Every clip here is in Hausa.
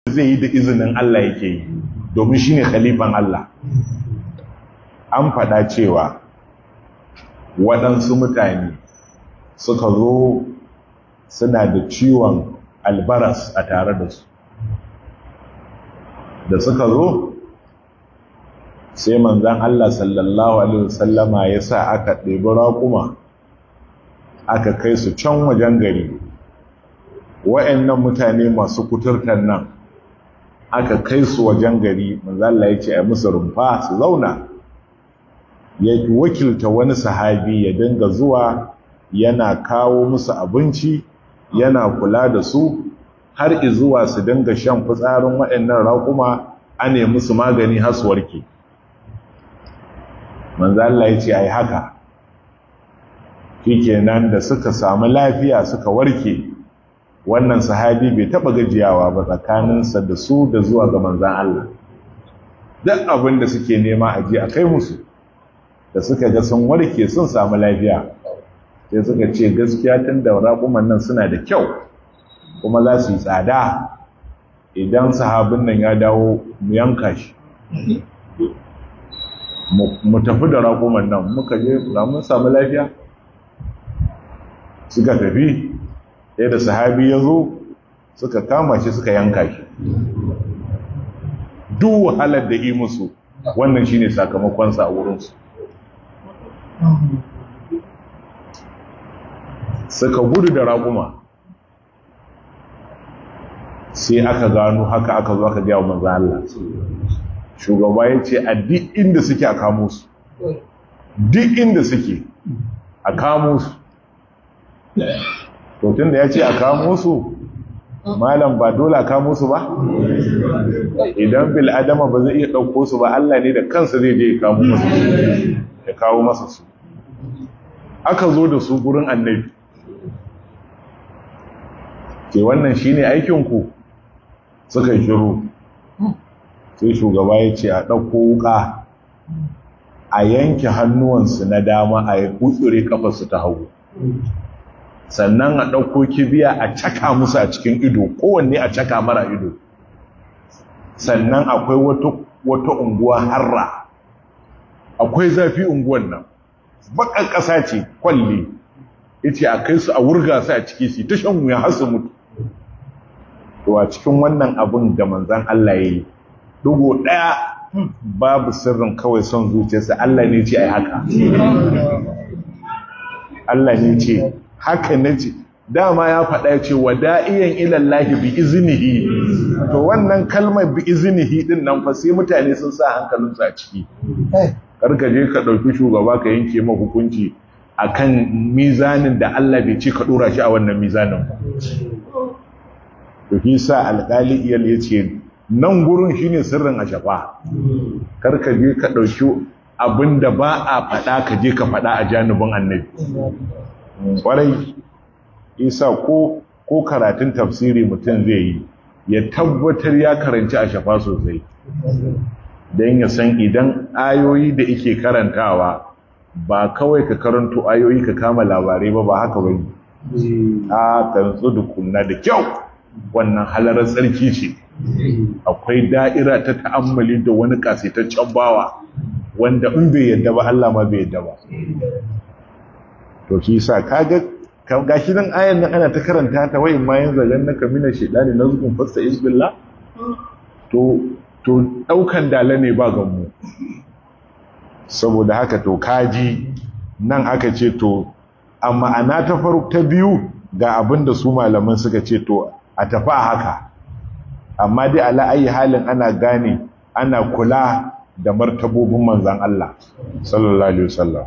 zai yi da izinin Allah yake yi domin shine khalifan Allah an faɗa cewa waɗansu mutane suka zo suna da ciwon albaras a tare da su da suka zo sai manzan Allah sallallahu Alaihi wasallama ya sa aka ɗebi raƙuma aka kai su can wajen gari wa'annan mutane masu kuturtar nan aka kai su wajen gari manzan Allah ya ce a musu rumfa su zauna ya wakilta wani sahabi ya dinga zuwa yana kawo musu abinci yana kula da su har izuwa su dinga shan fitsarin waɗannan raƙuma a ne musu magani har su warke manzo Allah ya ce ai haka nan da suka samu lafiya suka warke wannan sahabi bai taba gajiyawa ba tsakaninsa da su da zuwa ga manzan Allah duk abin da suke nema a ji a kai musu da suka ga sun warke sun samu lafiya sai suka ce gaskiya tun da raƙuman nan suna da kyau kuma za su yi tsada idan sahabin nan ya dawo mu yanka shi mu tafi da raƙuman nan muka je mun samu lafiya suka tafi sai da sahabi ya zo suka kama shi suka yanka shi duk wahalar da yi musu wannan shine sakamakonsa a wurinsu suka gudu da raƙuma sai aka gano haka aka zo aka gaya manzo Allah shugaba ya ce a duk inda suke a kamo su duk inda suke a kamo su to tunda ya ce a kamo su malam ba dole a kamo su ba idan bil adama ba zai iya ɗauko su ba Allah ne da kansa zai je ya kamo masu ya kawo masa su aka zo da su gurin annabi ke wannan shine aikinku suka shiru sai shugaba ya ce a ɗauko wuka a yanke hannuwansu na dama a yi kutsure kafarsu ta hagu sannan a ɗauko kibiya a caka musu a cikin ido kowanne a caka mara ido sannan akwai wata unguwa harra akwai zafi unguwan nan bakan ƙasa ce kwalle ita a kai su a wurga su a ciki su ta shan wuya har su mutu to a cikin wannan abun da manzan Allah ya yi dugo ɗaya babu sirrin kawai son zuciyarsa Allah ne ce ai haka Allah ne ce haka ne ce dama ya faɗa ce wada'iyan ilallahi bi iznihi to wannan kalmar bi iznihi din nan fa sai mutane sun sa hankalinsu a ciki karka je ka ɗauki shugaba ka yanke ma hukunci akan mizanin da Allah bai ce ka ɗora shi a wannan mizanin ba to shi sa alƙali iyal ya ce nan gurin shine sirrin a shafa karka je ka ɗauki abin da ba a faɗa ka je ka faɗa a janibin annabi ƙwarai isa ko ko karatun tafsiri mutum zai yi ya tabbatar ya karanci a shafa sosai don ya san idan ayoyi da ike karantawa ba kawai ka karanto ayoyi ka kama labarai ba ba haka bane a kantsu da kunna da kyau wannan halarar tsarki ce akwai da'ira ta ta'ammali da wani kasaitaccen bawa wanda in bai yadda ba Allah ma bai yadda ba to shi sa kaga gashi nan ayan nan ana ta karanta ta wayin ma yanzu naka mina shedani nazgun fasta isbillah to to daukan dala ne ba gammu saboda haka to kaji nan aka ce to amma ana ta farko ta biyu ga abin da su malaman suka ce to a tafi a haka amma dai ala ayi halin ana gane ana kula da martabobin manzan Allah sallallahu alaihi wasallam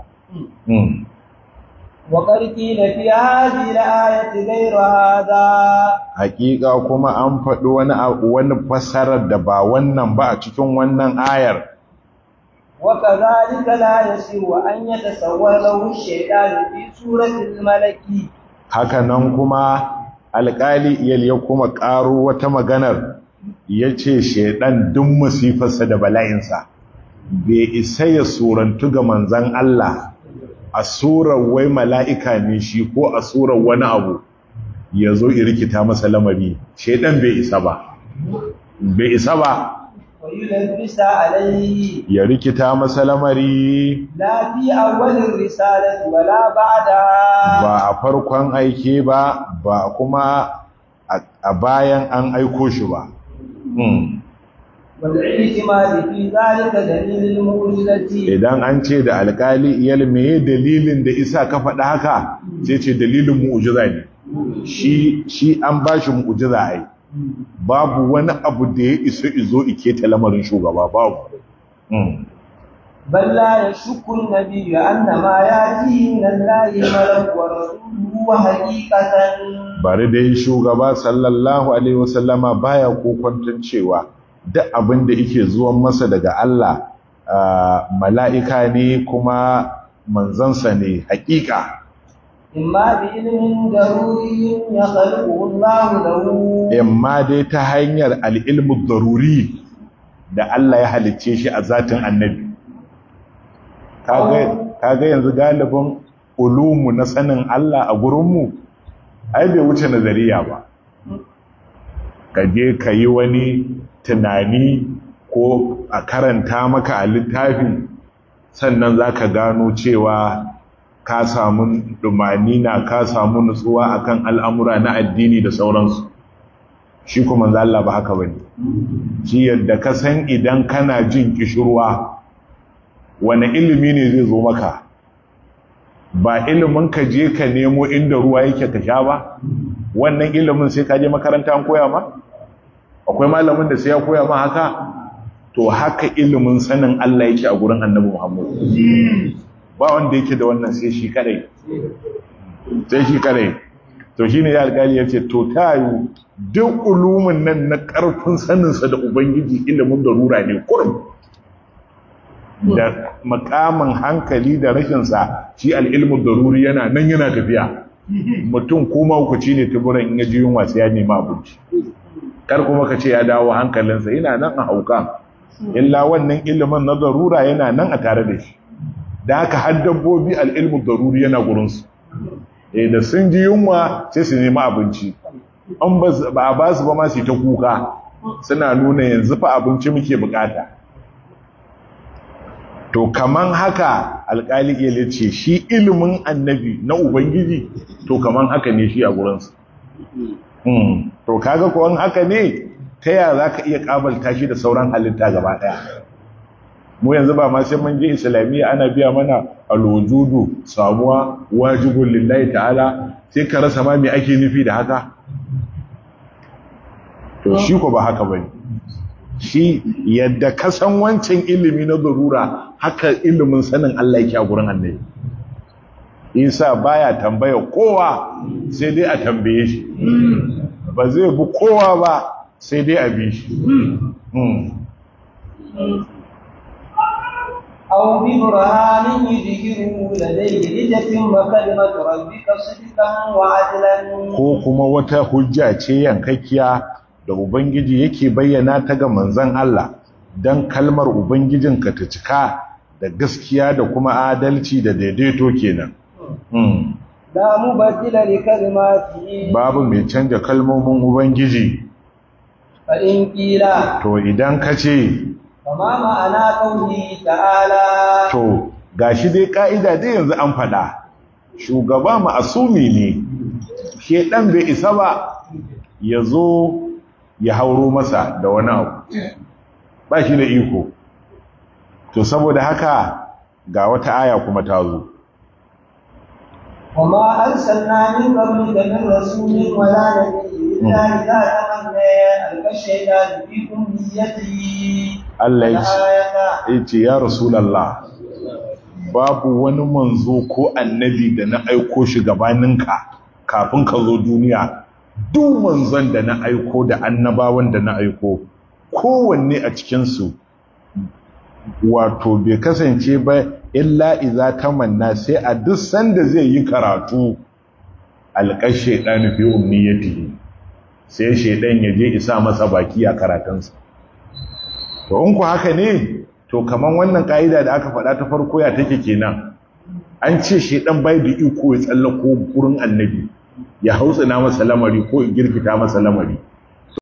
وقد قيل في هذه الآية غير هذا hakika kuma an faɗi wani wani fasarar da ba wannan ba a cikin wannan ayar وكذلك لا يسير أن يتصور له الشيطان في سورة الملك haka nan kuma alƙali iyal ya kuma ƙaro wata maganar ya ce shaidan duk masifarsa da bala'insa bai isa ya surantu ga manzan Allah a surar wai mala'ika ne shi ko a surar wani abu ya zo irikita masa lamari shaidan bai isa ba bai isa ba ويلبس عليه ya rikita masa lamari لا في أول الرسالة ولا بعدها ba a farkon aike ba ba kuma a- a bayan an aiko shi ba Hmm. والاعتماد في ذلك دليل المعجزة idan an ce da alkali iyal meye dalilin da isa ka faɗa haka sai ce dalilin mu'ujiza ne shi shi an ba shi mu'ujiza ai babu wani abu da ya iso izo ike ta lamarin shugaba babu Hmm. بل لا يشك النبي أن ما يأتيه من الله ملك ورسوله حقيقة bari dai shugaba sallallahu alaihi wasallama baya kokwanton cewa duk abin da yake zuwan masa daga Allah ah, mala'ika ne kuma manzansa ne hakika إما بعلم ضروري يخلقه الله له imma dai ta hanyar al'ilmu daruri da Allah ya halicce shi a zatin annabi Kaga- kaga yanzu galibin ulumu na sanin Allah a gurinmu ai bai wuce nazariya ba ka je ka yi wani tunani ko a karanta maka a littafi sannan za ka gano cewa ka samu na ka samu nutsuwa akan al'amura na addini da sauransu shi kuma Allah ba haka bane shi yadda ka san idan kana jin kishirwa wani ilimi ne zai zo maka ba ilimin ka je ka nemo inda ruwa yake ka sha ba wannan ilimin sai ka je makaranta an koya ma akwai malamin da sai ya koya ma haka to haka ilimin sanin Allah yake a gurin Annabi Muhammad ba wanda yake da wannan sai shi kadai sai shi kadai to shine ya alƙali yace to tayu duk ulumin nan na ƙarfin saninsa da ubangiji ilimin darura ne kurum da makamin hankali da rashinsa shi al'ilmin daruri yana nan yana tafiya mutum kuma hukuci ne tuburan in yaji yunwa sai ya nema abinci kar kuma ka ce ya dawo hankalinsa yana nan a hauka illa wannan ilimin na darura yana nan a tare da shi da haka har dabbobi al'ilmin daruri yana gurinsu eh da sun ji yunwa sai su nema abinci an ba a ba su ba ma su ta kuka suna nuna yanzu fa abinci muke bukata to kaman haka alƙali iya ce shi ilimin annabi na ubangiji to kaman haka ne shi a gurinsa hmm. to kaga kuwan haka ne ta yaya za ka iya ƙabalta shi da sauran halitta gaba ɗaya mu yanzu ba ma sai mun je islamiyya ana biya mana alwujudu samuwa wajibun lillahi ta'ala sai ka rasa ma me ake nufi da haka to shi ko ba haka bane shi yadda ka san wancan ilimi na darura haka ilimin sanin Allah yake a gurin annabi Isa baya tambaya kowa sai dai a tambaye shi ba zai bi kowa ba sai dai a bi shi أو ببرهان يظهره لديه لتتم كلمة ربك صدقا وعدلا ko kuma wata hujja ce yankakkiya da ubangiji yake bayyana ta ga manzon Allah dan kalmar ubangijinka ta cika da gaskiya da kuma adalci da daidaito kenan Hmm. لا مبدل لكلماته babu mai canja kalmomin ubangiji فإن قيل to idan ka ce فما معنى قوله تعالى to gashi dai ka'ida dai yanzu an faɗa shugaba ma'asumi ne shedan bai isa ba ya zo ya hauro masa da wani abu ba shi da iko to saboda haka ga wata aya kuma ta zo وما أرسلنا من قبلك من رسول ولا نبي إلا إذا تمنى ألقى الشيطان في أمنيته Allah ya ce الآية ya ce ya rasulallah babu wani manzo ko annabi da na aiko shi gabaninka kafin ka zo duniya duk manzon da na aiko da annabawan da na aiko kowanne a cikinsu wato bai kasance ba illa iza tamanna sai a duk sanda zai yi karatu alƙar shaidan fi umniyatihi sai shaidan ya je isa masa baki a karatunsa to in ku haka ne to kaman wannan ka'ida da aka faɗa ta farko ya take kenan an ce shedan bai da iko ya tsallako gurin annabi ya hautsina masa lamari ko ya girkita masa lamari